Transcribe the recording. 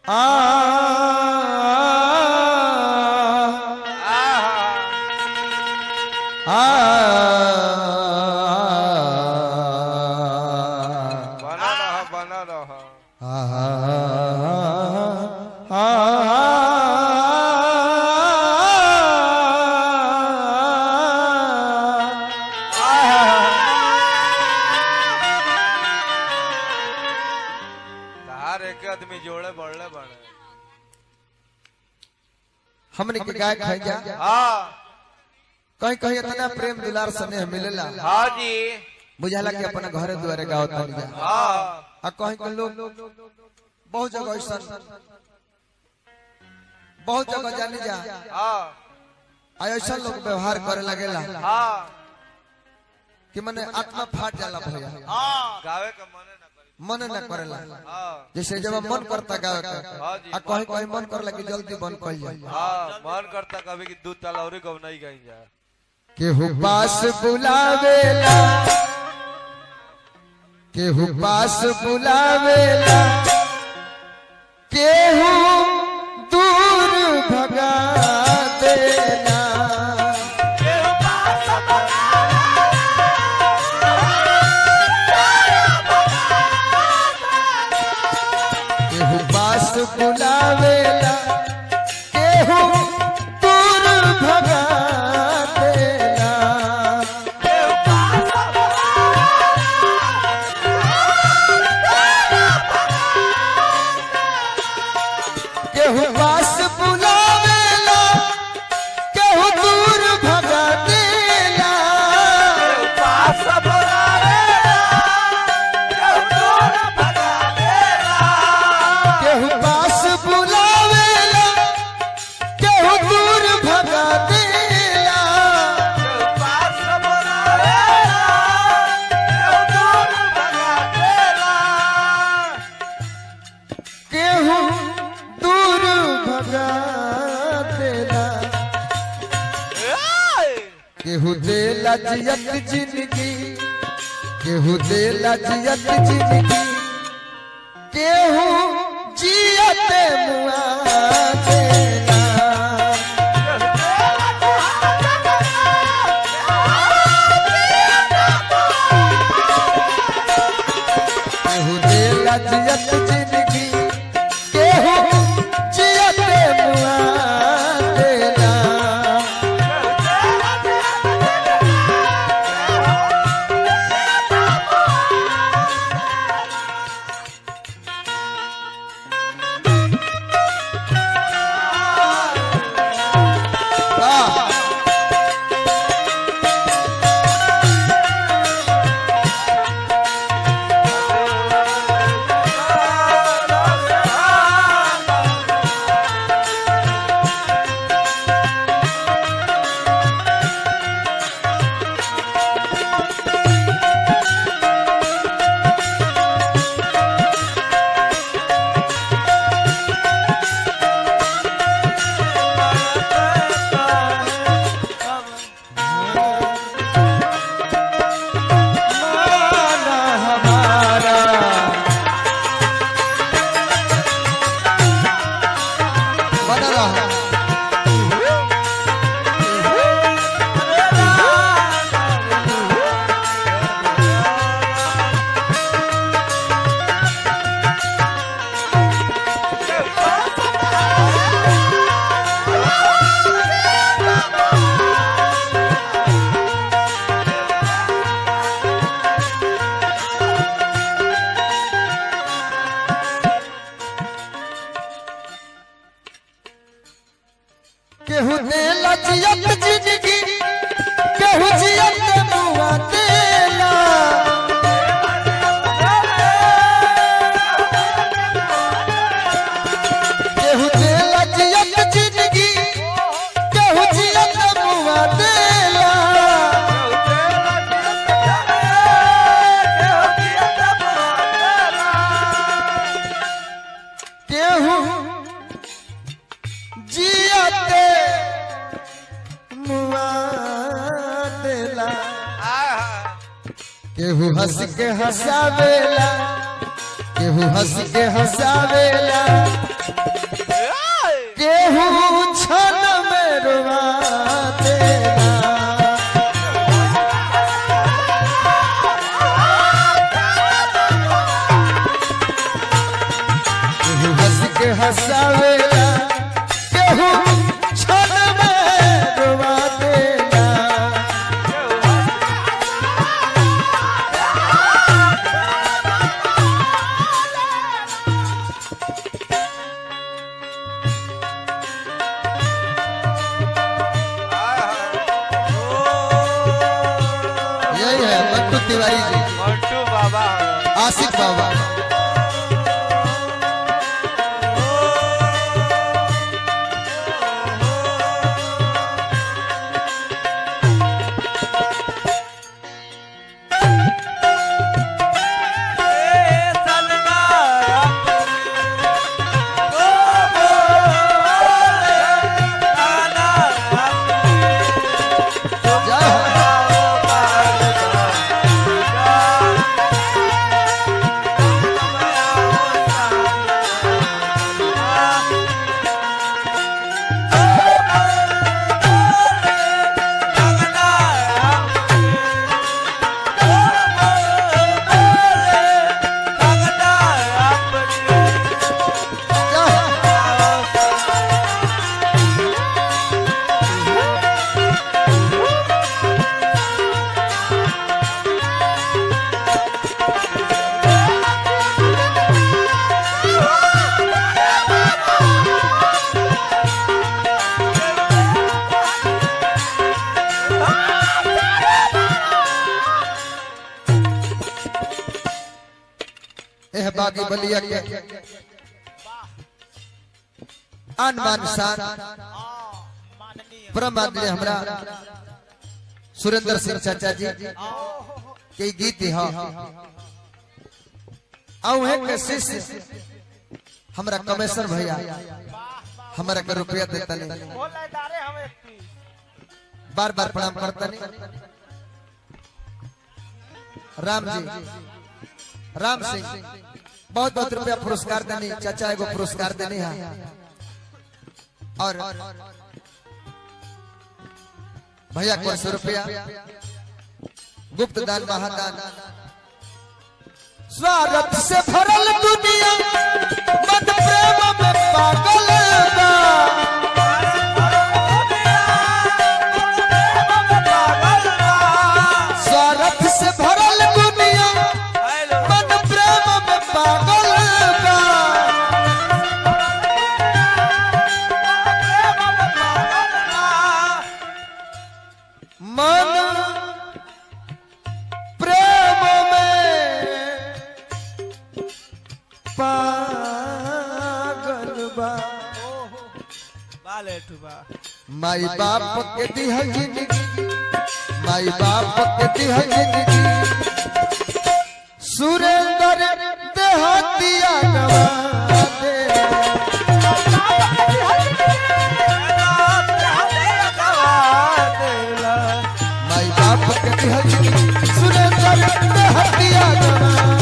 आ आ बना रहा बना रहा तार एक आदमी जोड़े बढ़ले बने हमने के गाय खाई जा हाँ कहीं कहीं इतना प्रेम दुलार स्नेह मिलेला हाँ जी बुझाला कि अपना घरे दुआरे गाँव तनी जा हाँ आ कहीं कहीं लोग बहुत जगह ऐसा बहुत जगह जानी जा हाँ आ ऐसा लोग व्यवहार करे लगेला हाँ कि मने आत्मा फाट जाला भैया हाँ गावे का मने ना करी मन न करेला हाँ जैसे जब मन करता गावे का हाँ जी। आ कहीं कहीं मन करला कि जल्दी बंद कर जाए हाँ मन करता कभी कि दूध ताला और कब नहीं कहीं जा केहू पास बुलावेला केहू पास बुलावेला केहू दूर भगा देला केहू पास बुलावेला केहू दूर भगा देला केहू पास बुलावेला केहू दूर भगा देला केहू पास बुलावेला केहू दूर भगा देला केहू दूर भगा देला केहू देला जियत जिंदगी केहू देला जियत जिंदगी केहू जियत मुआ देला केहू देला जियत जिंदगी केहू जियत मुआ देला वाह माना हमारा बना रहा केहू देला जियत जिंदगी केहू जियत मुआ देला केहू देला जियत जिंदगी केहू जियत मुआ देला केहू जियते मुआ देला केहू हंस के हंसावेला केहू हंस के हंसावेला केहू क्षण में रुआ देला केहू हंस के हंसावेला केहू क्षण में रुआ देला यही है मंटू तिवारी जी मंटू बाबा आसिफ बाबा जय हो। जय हो। एह बागी बलिया के आन मान शान परम आदमी हमरा सुरेंद्र सिंह चाचा जी के गीत ह औहे के शिष्य हमरा कमेश्वर भैया हमरा के रुपया देता नहीं बार बार प्रणाम करता नहीं राम जी राम सिंह बहुत बहुत रुपया पुरस्कार देनी चाचा एगो पुरस्कार देनी है और भैया को सौ रुपया गुप्त दान महादान स्वागत से भरल दुनिया मत प्रेम में पागल बा स्वागत से भरल दुनिया मन प्रेम में पागल बा मन प्रेम में पागल बा माई बाप के दिह जिंदगी माई बाप के दिह जिंदगी सुरेंद्र देहतिया गवा दे माई बाप के दिह जिंदगी सुरेंद्र देहतिया गवा